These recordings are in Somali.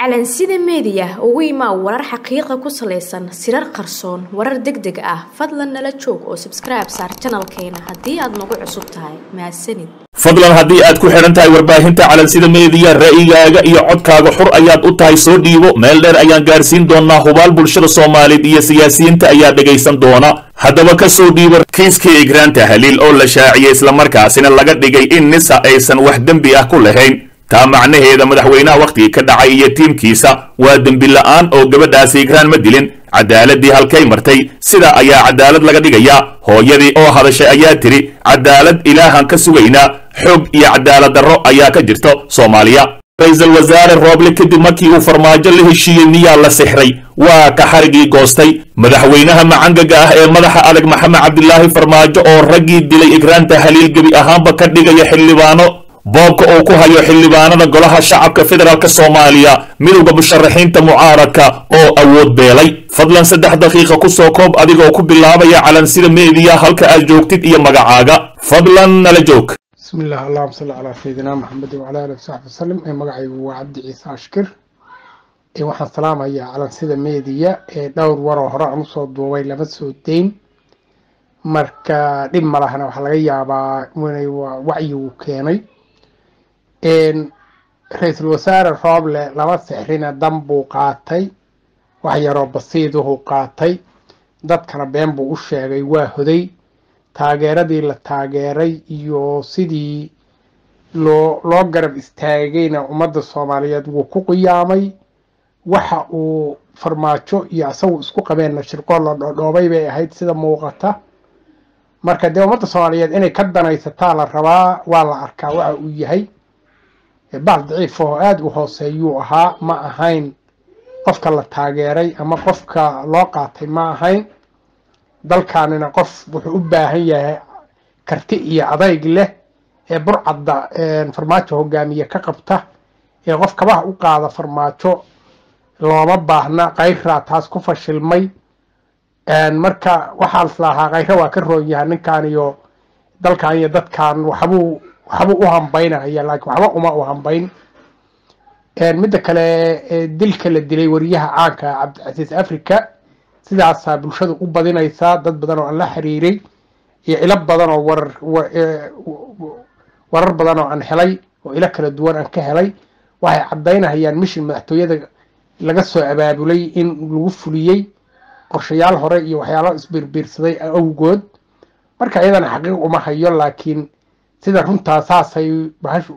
calansida meediya ugu imaa warar xaqiiqa ku salaysan sirar qarsoon warar deg deg ah fadlan nala joog oo sabskribe saar janalkeena haddii aad nagu cusub tahay mahadsanid fadlan haddii aad ku xidhan tahay warbaahinta calansida meediya ra'yigaaga iyo codkaaga xur ayaad u tahay soo dhiibo meel dheer ayaan gaarsiin doonaa hubaal bulshada soomaaliyeed iyo siyaasiyiinta ayaa dhegaysan doona haddaba ka soo dhiibo kiiskii igraanta haliil oo la shaaciyey islamarkaasina laga dhigay in nisa aysan wax dembi ah ku lahayn taa macnaheeda madaxweynaha wakhtigii ka dhacay iyo tiimkiisa waa dembi la'aan oo gabadhaasi igraan ma dilin cadaaladii halkay martay sidaa ayaa cadaalad laga dhigayaa hooyadii oo hadashay ayaa tidhi cadaalad ilaahan ka sugaynaa xoog iyo cadaalad darro ayaa ka jirto soomaaliya ra-iisul wasaare rooble kadib markii uu farmaajo la heshiiyey miyaa la sixray waa ka xarigii goostay madaxweynaha macangaga ah ee madaxa adag maxamed cabdilaahi farmaajo oo raggii dilay igraanta haliil gebi ahaanba ka dhigaya xildhibaano boobka uu ku hayo xildhibaanada golaha shacabka federaalk soomaaliya midowda musharaxiinta mucaaradka oo awood beelay fadlan saddex daqiiqa kusoo koob adigoo ku bilaabaya calansida meediya halka aad joogtid iyo magacaaga fadlan nala joog bismi illah allahuma salli calaa sayidina maxamedin wacala alihi wasaxbi wasalam ee magacaygu waa cabdi ciise ashkir ee waxaan salaamayaa calansida meediya ee dhowr waroo hore aan usoo duubay lama soo deyn marka dhib ma lahana waxaa laga yaabaa inay wacyigu keenay ra-iisul wasaare rooble laba sixrina dan buu qaatay wax yaroo basiiduhu qaatay dadkana been buu u sheegay waa hoday taageeradii la taageeray iyo sidii loo loo garab istaagayna ummadda soomaaliyeed wuu ku qiyaamay waxa uu farmaajo iyo asagu isku qabeenna shirqool la dhoodhoobay bay ahayd sida muuqata marka dee ummadda soomaaliyeed inay ka danaysataa la rabaa waa la arkaa waxa uu yahay baal daciif oo aada u hooseeyuu ahaa ma ahayn qofka la taageeray ama qofka loo qaatay ma ahayn dalkaanina qof wuxuu u baahan yahay karti iyo adayg leh ee burcadda farmaajo hogaamiye ka qabta ee qof kabaha u qaada farmaajo looma baahna kayraa taas ku fashilmay marka waxaa islahaa kayra waa ka roon yahay ninkan iyo dalkan iyo dadkan waxbuu waxbuu u hambaynaya laakiin waxba uma u hambayn midda kale dilka la dilay wariyaha caanka cabdicasiis africa sidaasaa bulshadu u badinaysaa dad badan oo aan la xiriiray iyo ilo badan oo warar warar badan oo aan helay oo ilo kala duwan aan ka helay waxay caddaynahayaan mishin madaxtooyada laga soo abaabulay in lagu fuliyey qorshayaal hore iyo waxyaalo isbiirbiirsaday awgood marka iyadana xaqiiq uma hayo laakiin sida runtaa saasay bahashu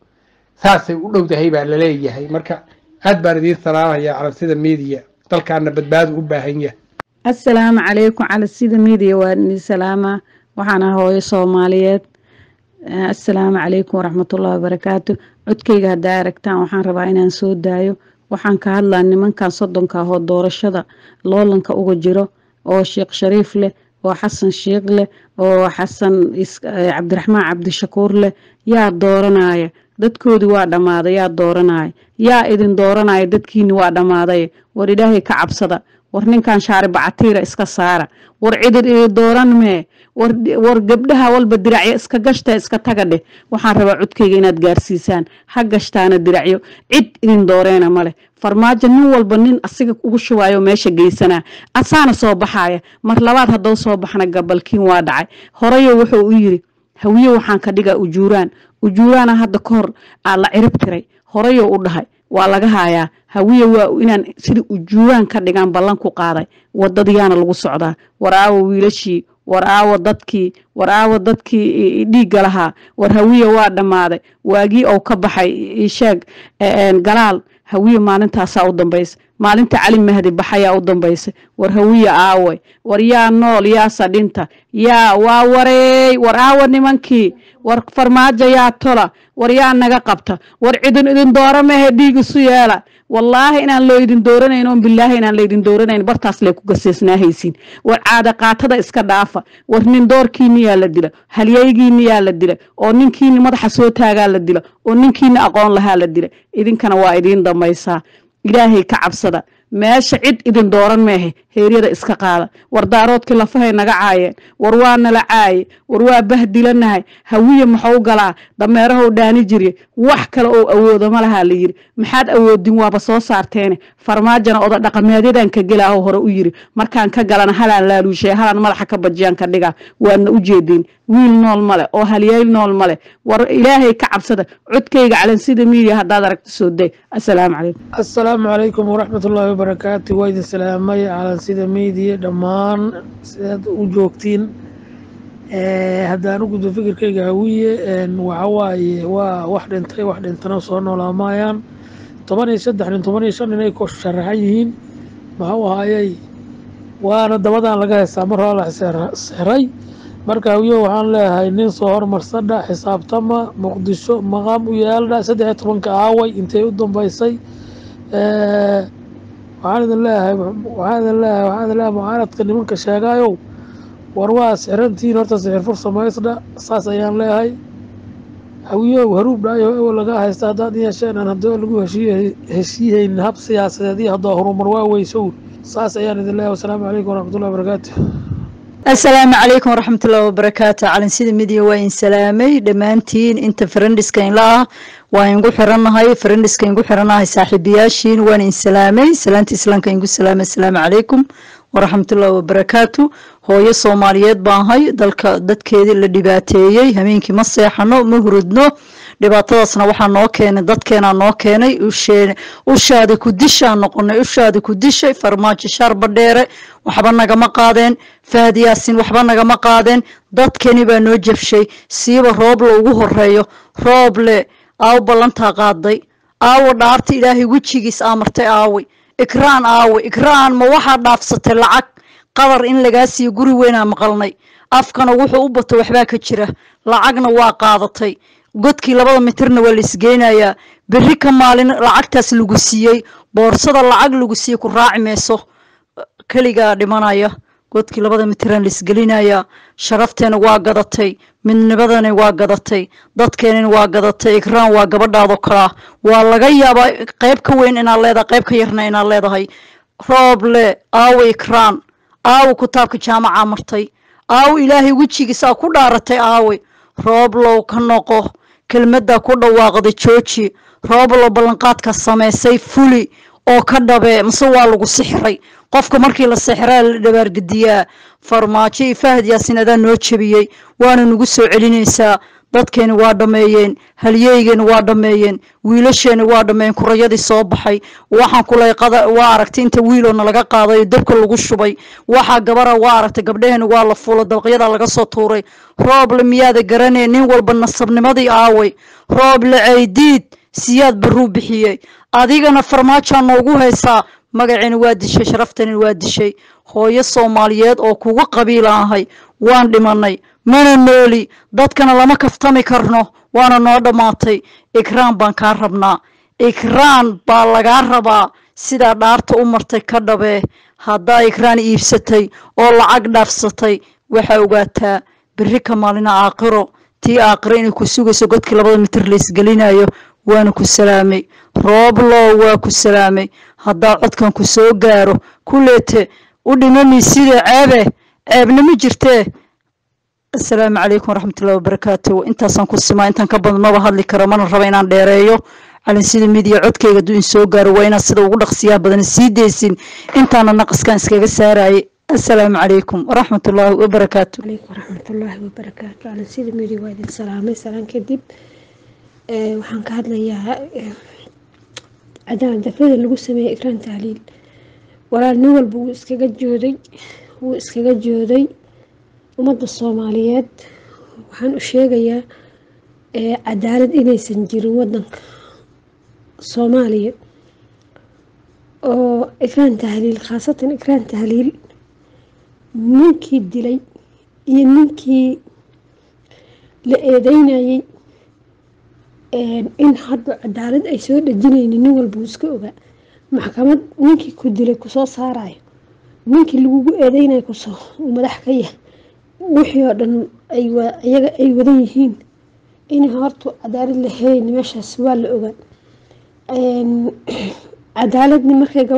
saasay u dhowdahay baa laleeyahay marka aad baan idiin salaamaya calansida media dalkaana badbaadu u baahan yahay assalaamu calaykum calansida media waa idin salaamaa waxaana hooyo soomaaliyeed assalaamu calaykum waraxmatullahi wabarakaatu codkeyga haddaa aragtaan waxaan rabaa inaan soo daayo waxaan ka hadlaa nimankan soddonka ahoo doorashada loolanka uga jiro oo sheekh shariif leh oo xasan sheekh leh oo xasan cabdiraxmaan cabdishakuur leh yaa dooranaya dadkoodii waa dhammaaday yaa dooranaya yaa idin dooranaya dadkiini waa dhammaaday war ilaahay ka cabsada war ninkan shaari bacatiira iska saara war cidid idin dooran mee war gabdhaha walba diracyo iska gashta iska taga dheh waxaan rabaa codkeyga inaad gaarsiisaan ha gashtaana diracyo cid idin dooreena maleh farmaajo nin walba nin asiga ugu shubaayo meesha geysanaa asaana soo baxaya mar labaad haddou soo baxna gabalkiin waa dhacay horeyo wuxuu u yiri hawiye waxaan ka dhigaa ujuuraan ujuuraana hadda ka hor aa la cirib tiray horeyo u dhahay waa laga hayaa hawiye waa inaan sida ujuuraan ka dhigaan ballan ku qaaday wadadiyaana lagu socdaa war aawo wiilashii war aawo dadkii war aawo dadkii dhiigga lahaa war hawiye waa dhammaaday waagii ou ka baxay sheeg galaal hawiye maalintaasaa u dambaysa maalinta cali mahdi baxayaa u dambaysa war hawiye aaway war yaa nool yaa sadhinta yaa waa wareey war aawa nimankii war farmaajo yaa tola war yaa naga qabta war cidin idin doora mehe dhiig isu yeela wallaahi inaan loo idin dooranayn oon bilaahi inaan laydin dooranayn bartaas lay ku gaseesnaahaysiin war caada qaatada iska dhaafa war nin doorkiini yaa la dila halyaygiini yaa la dila oo ninkiini madaxa soo taagaa la dila oo ninkiini aqoon lahaa la dila idinkana waa idiin damaysaa ilaahay ka cabsada meesha cid idin dooran meehe heeryada iska qaada war daaroodkii lafahay naga caayeen war waa nala caaye war waa bahdilanahay hawiye maxuu galaa dameerahow dhaani jirye wax kale oo awoodo ma lahaa la yiri maxaad awoodin waaba soo saarteene farmaajana oda dhaqameedyadan ka gelaaho hore u yiri markaan ka galana halaan laaluushay halaan madaxa ka bajiyaan ka dhigaa waadna u jeedin wiil nool male oo halyeyl nool male war ilaahay ka cabsada codkayga calansida miidiya haddaad aragto soo day assalaamu calaykum asalaamu calaykum waraxmat ullaahi wabarakaatu waa idin salaamay calansida meydiya dhammaan sidaad u joogtiin haddaan u gudbo fikirkayga hawiye waxa waaye waa wax dhintay wax dhintana soo noolaamayaan toban iyo saddex nin toban iyo shan nin ay ku sharaxan yihiin maxuu ahaayey waana dabadan laga haystaa mar hore la sexray marka hawiye waxaan leeyahay nin soo hormarsadha xisaabtama muqdisho maqaam u yaaldha saddex iyo tobanka aaway intay u dambeysay waxaan idin leeyahay waxaan idin leeyahay waxaan idin leeyahay mucaaradka nimanka sheegaayow war waa sixrantihiin horta sixir fur samaysdha saas ayaan leeyahay hawiyow haruub dhaayo ewo laga haysta haddaad yeesheen aan haddoo lagu heshiiye heshiihaynin hab siyaasadeed iyo haddoo horumar waa weysow saas ayaan idin leeyahay wasalaamu calaykum waraxmatullahi wabarakaatu asalaamu calaykum waraxmatullaahi wabarakaatu calansida midiya waa in salaamay dhammaantiin inta farandhiska inla ah waa ingu xirannahay farandhiska ingu xirannahay saaxiibayaashiin waan in salaamay salaanta islaamka ingu salaamay asalaamu calaykum waraxmatullaahi wabarakaatu hooyo soomaaliyeed baan ahay dalka dadkeedii la dhibaateeyey habeenkii ma seexano ma hurudno dhibaatadaasna waxaa noo keenay dadkeenaa noo keenay ushaada ku dishaan noqonay ushaada ku dishay farmaajo shaar badheere waxba nagama qaadeen fahad yaasin waxba nagama qaadeen dadkeni baa noo jabshay siiba rooble ugu horeeyo rooble aawo ballantaa qaaday aawo dhaarta ilaahay wejigiis aamartay aaway ikraan aaway ikraan ma waxaa dhaafsatay lacag qadar in lagaa siiyo guri weynaa maqalnay afkana wuxuu u bato waxbaa ka jira lacagna waa qaadatay godkii labada mitirna waa la isgeynayaa berri ka maalin lacagtaas lagu siiyey boorsada lacag lagu siiyey ku raaci mayso keligaa dhimanaya godkii labada mitiraan la isgelinayaa sharafteena waa gadatay midnibadani waa gadatay dadkeenina waa gadatay ikraan waa gabadhaadoo kalaa waa laga yaabaa qayb ka weyn inaad leedahay qayb ka yarna inaad leedahay rooble aawo ikraan aawo kitaabka jaamacaa martay aawo ilaahay wejigiisaa ku dhaaratay aawe rooblow ka noqo kelmaddaa ku dhawaaqda jooji rooblow ballanqaadka samaysay fuli oo ka dhabee mase waa lagu sixray qofka markii la sixraa la dhabaargediyaa farmaajo iyo fahad yaasin adaa noo jebiyey waana nagu soo celinaysaa dadkeeni waa dhammeeyeen halyeygeeni waa dhammeeyeen wiilasheeni waa dhammeeyeen kurayadii soo baxay waxaan kulay waa aragtay inta wiiloo nalaga qaaday oo dabka lagu shubay waxaa gabara waa aragtay gabdheheeni waa la fuulo dabaqyadaa laga soo tuuray rooble miyaada garaneen nin walba nasabnimadii aaway rooble caydiid siyaad baruu bixiyey adigana farmaajaa noogu haysaa magaceeni waa dishay sharaftani waa dishay hooyo soomaaliyeed oo kugu qabiila ahay waan dhimanay mana nooli dadkana lama kaftami karno waana noo dhammaatay ikraan baan kaa rabnaa ikraan baa lagaa rabaa sidaa dhaarta u martay ka dhabee haddaa ikraan iibsatay oo lacag dhaafsatay waxaa ogaataa berri ka maalina aaqiro tii aaqiro inay ku sugayso godkii labada mitir la isgelinayo waana ku salaamay rooblow waa ku salaamay haddaa codkan ku soo gaaro kuleete u dhimami sida ceebe ceebna ma jirtee asalaamu calaykum waraxmatullahi wabarakaatu intaasaan ku simaa intaan ka badan maba hadli karo mana raba inaan dheereeyo calinsida midiya codkayga hadduu in soo gaaro waa inaad sida ugu dhaqsiyaa badan sii deysin intaana naqaskan iskaga saarayay asalaamu calaykum waraxmatullaahi wabarakaatu عليكم ورحمة الله وبركاته على سيدي ميري وادي سلامي سلام كدب ee waxaan ka hadlayaa ee, cadaan dafrada lagu sameeyey ikraan tahliil walaal nin walba wuu iskaga jooday wuu iskaga jooday ummadda soomaaliyeed waxaan u sheegayaa ee cadaalad inaysan jirin wadanka soomaaliya oo ikraan tahliil khaasatan ikraan tahliil ninkii dilay iyo ninkii la eedeynayay een, in hadda cadaalad ay soo dhejinaynin nin walba wuu iska ogaa maxkamad ninkii ku dilay kusoo saarayo ninkii lagugu eedeynayo kusoo uu madax ka yahay wixii oo dhan ay wa- iyaga ay wadan yihiin in horta cadaalad la helayn meeshaas waa la ogaa Een, cadaaladni markay gabadha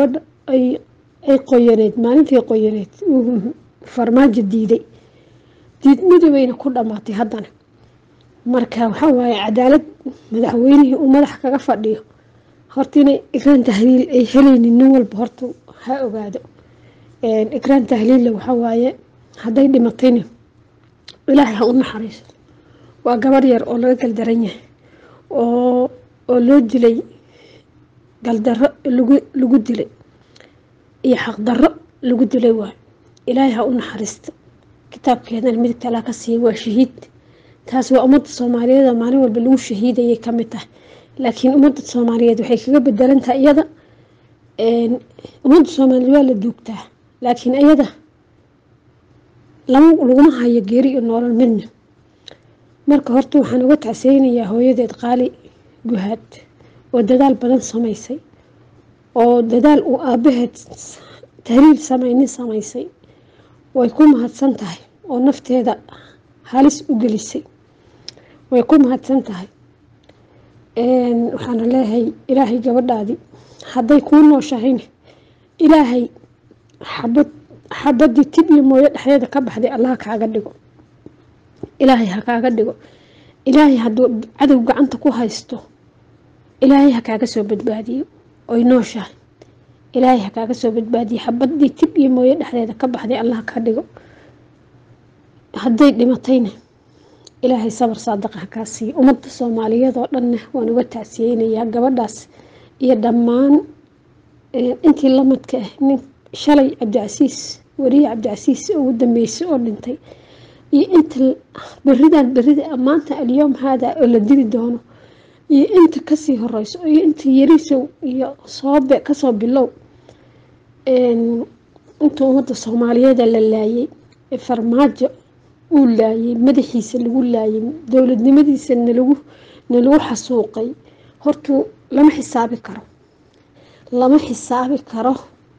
ay ay qoyaneed maalintii qoyaneed uu farmaajo diiday diidmadii bayna ku dhammaatay haddana marka waxaa waaye cadaalad madaxweynihii uu madax kaga fadhiyo horta inay ikraan tahliil ay helaynin nin walba horta ha ogaado ikraan tahliilla waxaa waaye hadday dhimatayna ilaahay ha u naxariisto waa gabar yar oo laga galdaran yahay oo oo loo dilay galdarro lagu lagu dilay iyo xaqdarro lagu dilay waay ilaahay ha u naxariisto kitaabkeedana midig talaa ka siiya waa shahiid taas waa ummadda soomaaliyeed oo maalin walba lagu shahiidayay ka mid tahay laakiin ummadda soomaaliyeed waxay kaga bedelan tahay iyada ummadda soomaaliyeed waa la duugtaa laakiin iyada lama laguma hayo geeri iyo noolal midna marka horta waxaan uga tacseynayaa hooyadeed qaali guhaad oo dadaal badan samaysay oo dadaal uu aabaheed tahriil samaynin samaysay way ku mahadsan tahay oo nafteeda halis u gelisay way ku mahadsan tahay waxaana leeyahay ilaahay gabadhaadii hadday kuu nooshahayna ilaahay xabad xabadii tib iyo mooyo dhexdeeda ka baxday allah kaaga dhigo ilaahay ha kaaga dhigo ilaahay hadduu cadow gacanta ku haysto ilaahay ha kaaga soo badbaadiyo oy nooshahay ilaahay ha kaaga soo badbaadiyo xabadii tib iyo mooyo dhexdeeda ka baxday allah ka dhigo hadday dhimatayna ilaahay sabar saadaqa ha kaa siiyo ummadda soomaaliyeed oo dhanna waan uga tacsiyeynayaa gabadhaas iyo dhammaan intii lamadka ah nin shalay cabdicasiis weriye cabdicasiis ugu dambeysay oo dhintay iyo inta beridan berida maanta alyoom haada oo la dili doono iyo inta kasii horeyso iyo inta yarisow iyo soobe kasoo bilow inta ummadda soomaaliyeeda la laayay ee farmaajo uu laayay madaxiisa lagu laayay dowladnimadiisa nalagu nalagu xasuuqay hortuu lama xisaabi karo lama xisaabi karo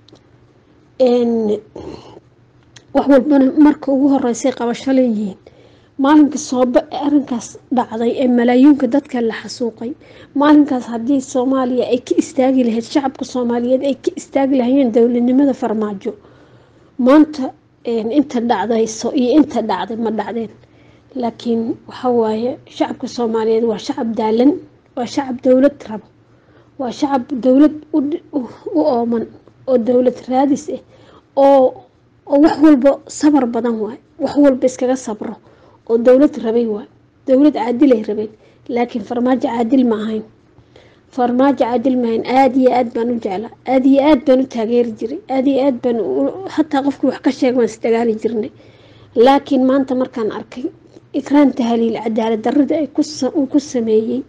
wax walbana marka ugu horeysay qabasho leeyihiin maalinka soobe ee arrinkaas dhacday ee malaayiinka dadka la xasuuqay maalinkaas haddii soomaaliya ay ka istaagi lahayd shacabka soomaaliyeed ay ka istaagi lahayeen dowladnimada farmaajo maanta inta dhacdayso iyo inta dhacday ma dhacdeen laakiin waxa waaye shacabka soomaaliyeed waa shacab daalan waa shacab dowlad rabo waa shacab dowlad u ooman oo dowlad raadis ah oo oo wax walba sabar badan waay wax walba iskaga sabro oo dowlad rabay waay dowlad caadilay rabeen laakiin farmaajo caadil ma ahayn farmaajo caadil ma ahayn aada iyo aad baan u jeclaa aada iyo aad baan u taageeri jiray aada iyo aad baan hataa qofkii wax ka sheeg waan isdagaali jirnay laakiin maanta markaan arkay ikraan tahaliil cadaalad darrada ay uu ku sameeyey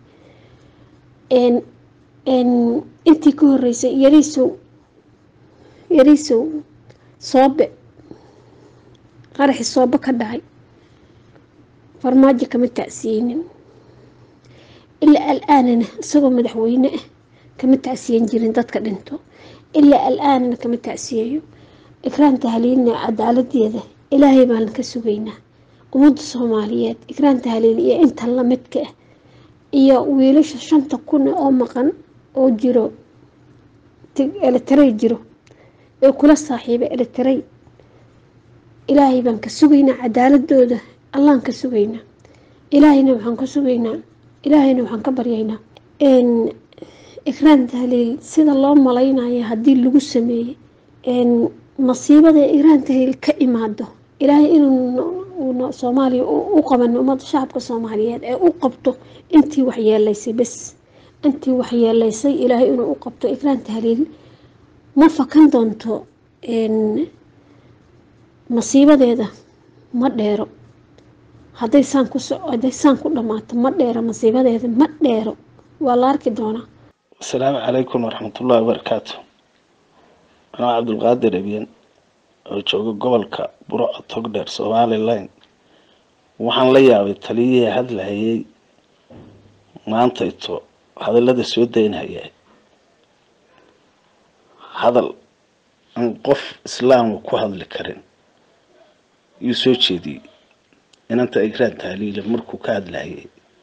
intii ka horeysay yariisow yariisow soobe qaraxi soobe ka dhacay farmaajo kama tacsiyeynin ilaa al-aanana isagoo madaxweyne ah kama tacsiyen jirin dadka dhinto ilaa al-aanana kama tacsiyeeyo ikraan tahliilna cadaaladeeda ilaahay baan ka sugaynaa ummadda soomaaliyeed ikraan tahliil iyo inta lamidka ah iyo wiilasha shanta kun oo maqan oo jiro elitaray jiro ee kula saaxiiba elitaray ilaahay baan ka sugaynaa cadaaladooda allaan ka sugaynaa ilaahayna waxaan ka sugaynaa ilaahayna waxaan ka baryaynaa ikraan tahliil sida loo malaynayo haddii lagu sameeyey masiibada ikraan tahliil ka imaado ilaahay inuu soomaaliya u qaban ummadda shacabka soomaaliyeed ee u qabto intii waxyeelaysay bes intii waxyeelaysay ilaahay inuu u qabto ikraan tahliil ma fakan doonto masiibadeeda ma dheero hadday saan ku hadday saan ku dhammaato ma dheero masiibadeeda ma dheero waa la arki doonaa asalaamu calaykum waraxmatullaahi wabarakaatu anaa cabdulqaadir ebyen oo jooga gobolka burco togdheer somalilan waxaan la yaabay taliyihii hadlahayay maanta ito hadallada soo daynhaya hadal aan qof islaama ku hadli karin yuu soo jeediyey inanta igraan tahliila markuu ka hadlahayay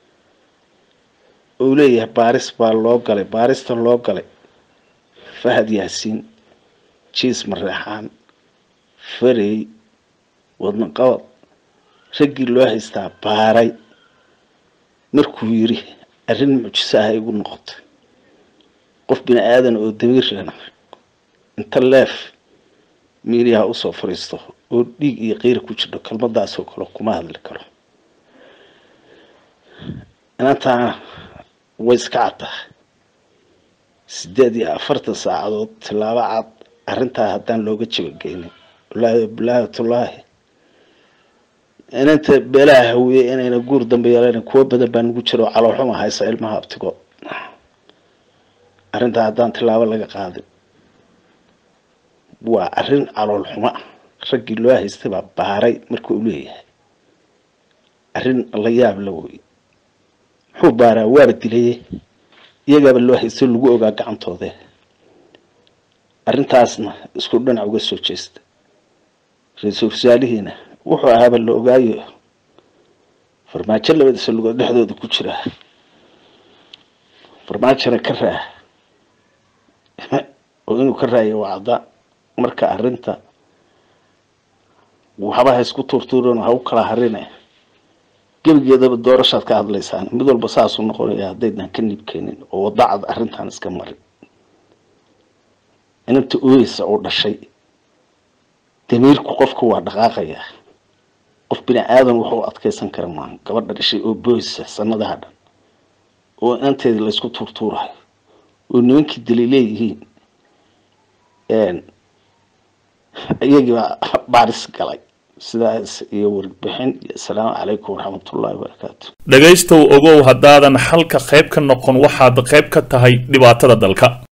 uu leeyahay baaris baa loo galay baaristan loo galay fahad yaasiin jiis mareexaan farey wadno qabad raggii loo haystaa baaray markuu yiri arrin mucjiso ah igu noqotay qof bini aadan oo damiir lena inta leef miiriyaha usoo fariisto oo dhiig iyo qiira ku jirto kelmadaasoo kale kuma hadli karo inantaana way iska caddahay sideed iyo afartan saacadood tilaabo cad arrintaa haddaan looga jabageynin wallaahi bilaahatullaahi inanta beelaha hawiye inayna guur dambe yeelan kuwo badan baa nagu jiro caloolxuma haysa ilmaha abtigood arrintaa haddaan tilaabo laga qaadin waa arrin calool xuma raggii loo haystay baa baaray marka uu leeyahay arrin la yaab la wey muxuu baaraa waaba dilaye iyagaaba loo haystay lagu ogaa gacantoode arrintaasna isku dhinac uga soo jeesta ra-iisul wasaalihiina wuxuu ahaaba la ogaayo farmaajo labadiisa lugood dhexdooda ku jira farmaajona ka raa oo inuu ka raayo waa cadda marka arrinta waxba ha isku tuurtuuran ha u kala harine gebigeedaba doorashaad ka hadlaysaan mid walba saasuu noqonaya haddaydan ka nibkeenin oo wadacad arrintan iska marin inanta ooyeysa oo dhashay damiirku qofka waa dhaqaaqaya qof bini aadan wuxuu adkeysan kara maaha gabadha dhashay oo booysa sanadaha dhan oo inanteedii laysku tuurtuurayo oo nimankii dali leeyihiin iyagiibaa baaris galay sidaas iyo warbixin iyo asalaamu calaykum waraxmatullahi wabarakaatu dhegaystow ogow haddaadan xalka qayb ka noqon waxaad qayb ka tahay dhibaatada dalka